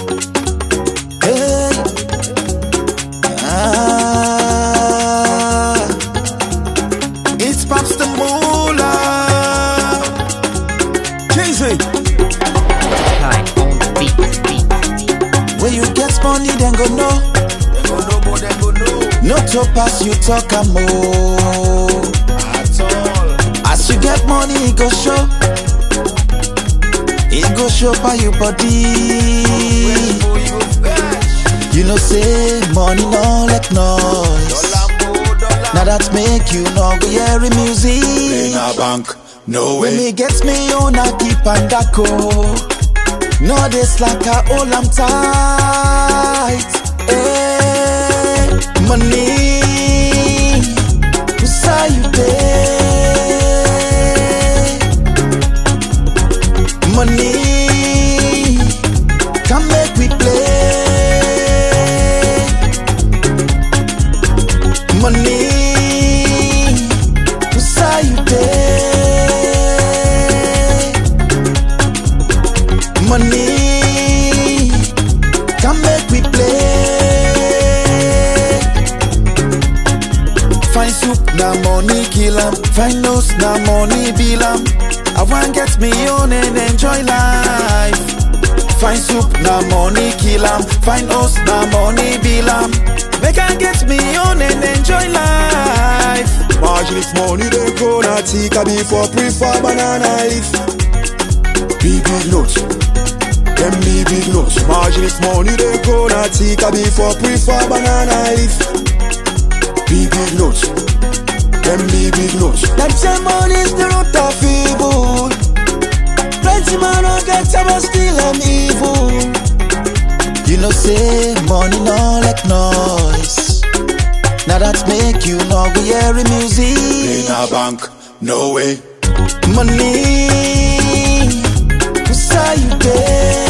Hey. Ah. It's Pops the Moolah. Jay-Z. Hi, on the beat, beat. Where you get money, then go know. Dem go know more, dem go know. No to pass, you talk a more. At all. As you get money, it go show. It go show by your body. Where go you fetch? You know, say money no like noise. Dollar mo, dollar. Now that make you no go hear the In music. a bank, no When way. me gets me on a keep and a go. No this like a hold am tight. Hey, money, who saw you there? Money, come make we play. Money, who saw you there? Money, come make we play. Find soup na money kill am, find nose na money bill am. I want get me on and enjoy life. Find soup na money kill am, find us na money bill am. Make I get me on and enjoy life. Margin if money they go na tika before prefer banana leaf. Big big notes, them big big notes. Margin if money they go na tika before prefer banana leaf. Big big notes, them big big notes. Them say money is the root of evil. Plenty man don't get some but still I'm evil. You know say money no like noise. Now that make you no go hear the In music. a bank, no way. Money, who saw you there?